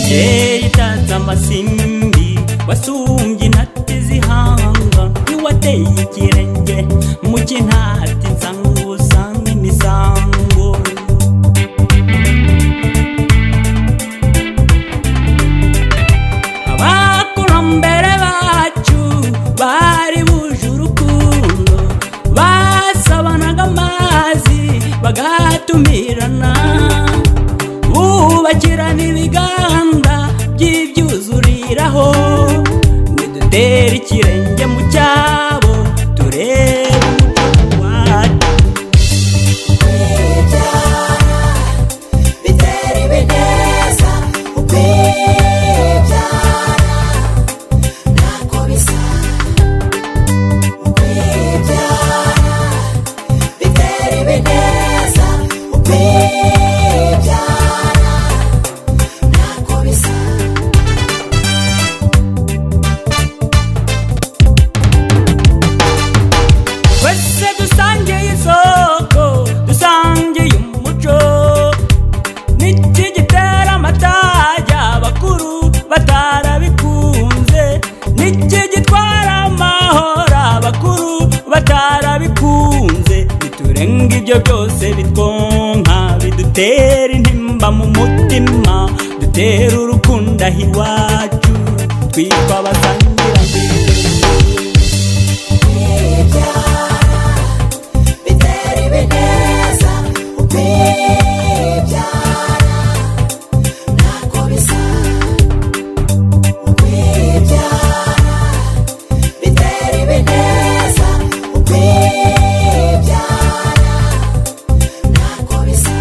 Kera itaza amasimbi wasumbye intati z'ihanga ntiwateye ikirenge mu kinati nsango usanga imisango abakurambere bacu bari buje urukundo basabanaga amazi bagatumirana bubakirana ibiganda by'ibyuzuriraho nidutera ikirenge mu cyabo turebe umuco wacu Kwibyara bitera ibineza ukwibyara ntako bisa ukwibyara bitera ibineza ukwibyara ntako bisa twese dusangiye isoko dusangiye umuco niki gitera amatajya abakuru batarabikunze niki gitwara amahoro abakuru batarabikunze biturenga ibyo byose bitwonka bidutera intimba mu mutima dutera urukundo aho iwacu twitwa abasangiranzira Kwibyara bitera ibineza ukwibyara ntako bisa ukwibyara bitera ibineza ukwibyara ntako bisa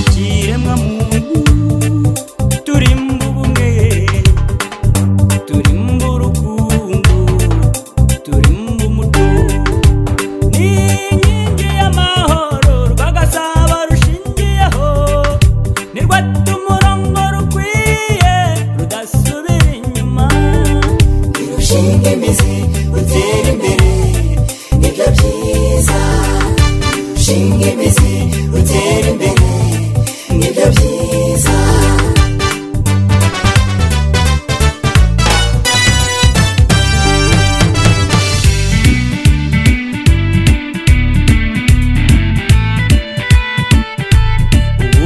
ikiremwamuntu turimba ubumwe turimba urukundo turimba umuco ni inkingi y'amahoro rwagasaba rushingiyeho nirwo atuma umurongo rukwiye rudasubira inyuma irushinga imizi utera imbere nibyo byiza irushinga imizi utera imbere nibyo byiza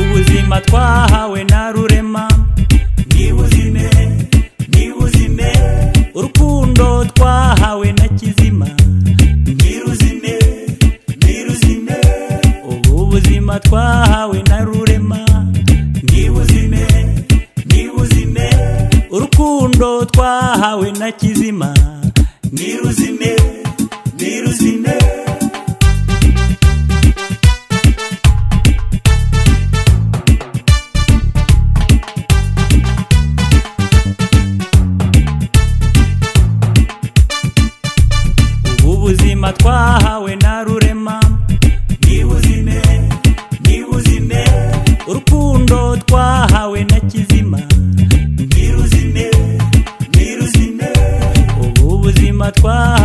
ubuzima twahawe na rurema nibuzime nibuzime urukundo twahawe na kizima niruzime niruzime ubu buzima twahawe na rurema nibuzime nibuzime urukundo twahawe na kizima niruzime niruzime ubuzima twahawe na rurema nibuzime nibuzime urukundo twahawe na kizima niruzime niruzime ubu buzima twahawe